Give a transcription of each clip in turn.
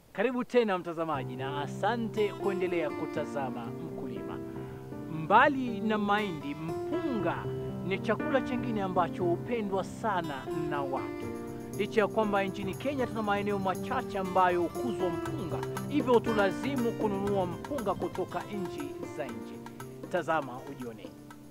Karibu tena mtazamaji, na asante kuendelea kutazama Mkulima. Mbali na mahindi, mpunga ni chakula chingine ambacho hupendwa sana na watu. Licha ya kwamba nchini Kenya tuna maeneo machache ambayo hukuzwa mpunga, hivyo tulazimu kununua mpunga kutoka nchi za nje. Tazama ujione.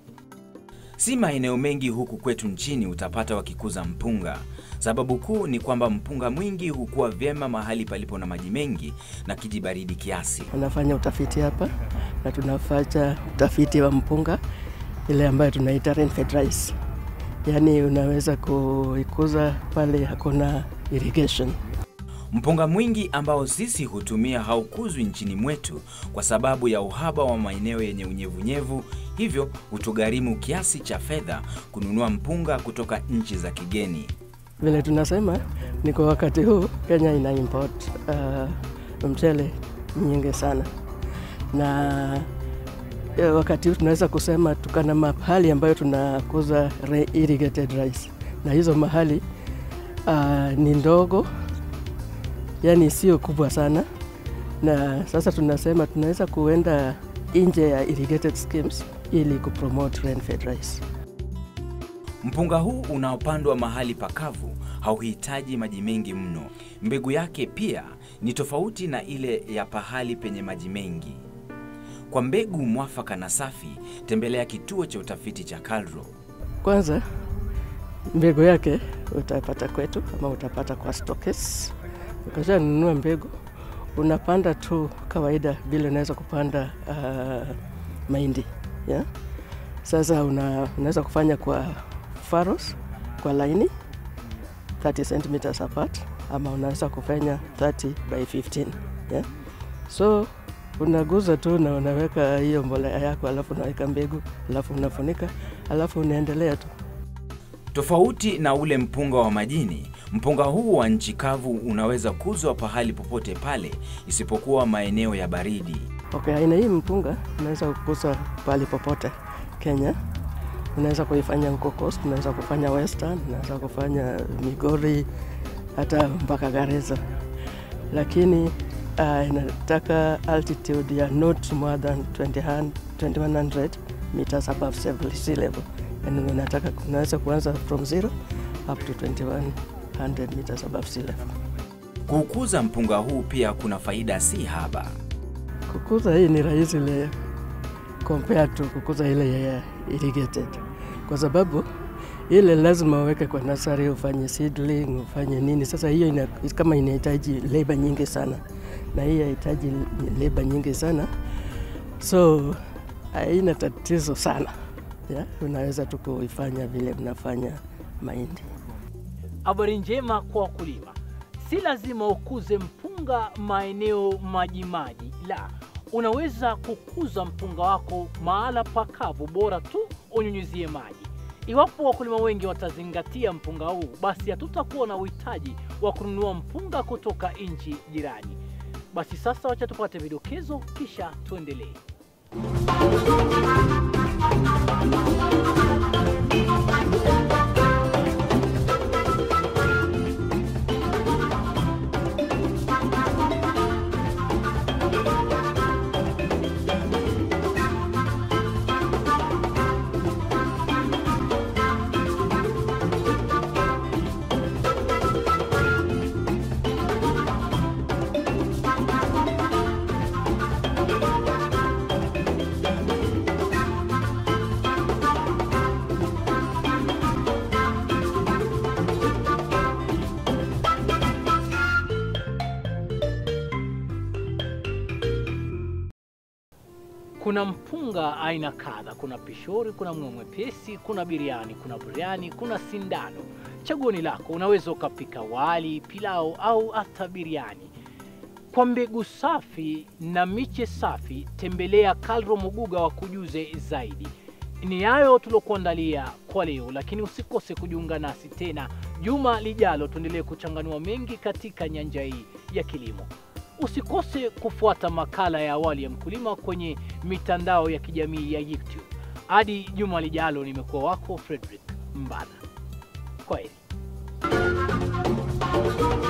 Si maeneo mengi huku kwetu nchini utapata wakikuza mpunga. Sababu kuu ni kwamba mpunga mwingi hukua vyema mahali palipo na maji mengi na kijibaridi kiasi. Tunafanya utafiti hapa na tunafanya utafiti wa mpunga ile ambayo tunaita rain-fed rice, yaani unaweza kuikuza pale hakuna irrigation. Mpunga mwingi ambao sisi hutumia haukuzwi nchini mwetu kwa sababu ya uhaba wa maeneo yenye unyevunyevu, hivyo hutugharimu kiasi cha fedha kununua mpunga kutoka nchi za kigeni. Vile tunasema ni kwa wakati huu Kenya ina import uh, mchele nyingi sana, na eh, wakati huu tunaweza kusema tukana mahali ambayo tunakuza re- irrigated rice, na hizo mahali uh, ni ndogo, yani sio kubwa sana, na sasa tunasema tunaweza kuenda nje ya irrigated schemes ili kupromote rain-fed rice. Mpunga huu unaopandwa mahali pakavu hauhitaji maji mengi mno. Mbegu yake pia ni tofauti na ile ya pahali penye maji mengi. Kwa mbegu mwafaka na safi, tembelea kituo cha utafiti cha KALRO. Kwanza mbegu yake utapata kwetu ama utapata kwa stokes. Ukishanunua mbegu unapanda tu kawaida vile unaweza kupanda uh, mahindi yeah? Sasa una, unaweza kufanya kwa faros kwa laini 30 cm apart ama unaweza kufanya 30 by 15 yeah? So unaguza tu na unaweka hiyo mbolea yako, alafu unaweka mbegu, alafu unafunika, alafu unaendelea tu. Tofauti na ule mpunga wa majini, mpunga huu wa nchi kavu unaweza kuzwa pahali popote pale isipokuwa maeneo ya baridi. Okay, aina hii mpunga unaweza kukuza pahali popote Kenya. Unaweza kuifanya huko Coast, unaweza kufanya Western, unaweza kufanya Migori, hata mpaka Garissa, lakini uh, inataka altitude ya not more than 20, 2100 meters above sea- sea level. Yani unataka unaweza kuanza from zero up to 2100 meters above sea level. Kuukuza mpunga huu pia kuna faida si haba. Kukuza hii ni rahisi ile compared to kukuza ile ya irrigated, kwa sababu ile lazima uweke kwa nasari, ufanye seedling, ufanye nini. Sasa hiyo ina, kama inahitaji labor nyingi sana, na hii hahitaji labor nyingi sana, so haina tatizo sana yeah? Unaweza tu kuifanya vile unafanya mahindi. Habari njema kwa wakulima, si lazima ukuze mpunga maeneo majimaji, la, unaweza kukuza mpunga wako mahala pakavu, bora tu unyunyizie maji. Iwapo wakulima wengi watazingatia mpunga huu, basi hatutakuwa na uhitaji wa kununua mpunga kutoka nchi jirani. Basi sasa, wacha tupate vidokezo, kisha tuendelee. Kuna mpunga aina kadha. Kuna pishori, kuna mwe mwepesi, kuna biriani, kuna biriani, kuna sindano. Chaguo ni lako. Unaweza ukapika wali, pilau au hata biriani. Kwa mbegu safi na miche safi, tembelea Kalro Muguga wa kujuze zaidi. Ni hayo tuliokuandalia kwa leo, lakini usikose kujiunga nasi tena juma lijalo, tuendelee kuchanganua mengi katika nyanja hii ya kilimo. Usikose kufuata makala ya awali ya mkulima kwenye mitandao ya kijamii ya YouTube. Hadi juma lijalo, nimekuwa wako Frederick Mbana. Kwaheri.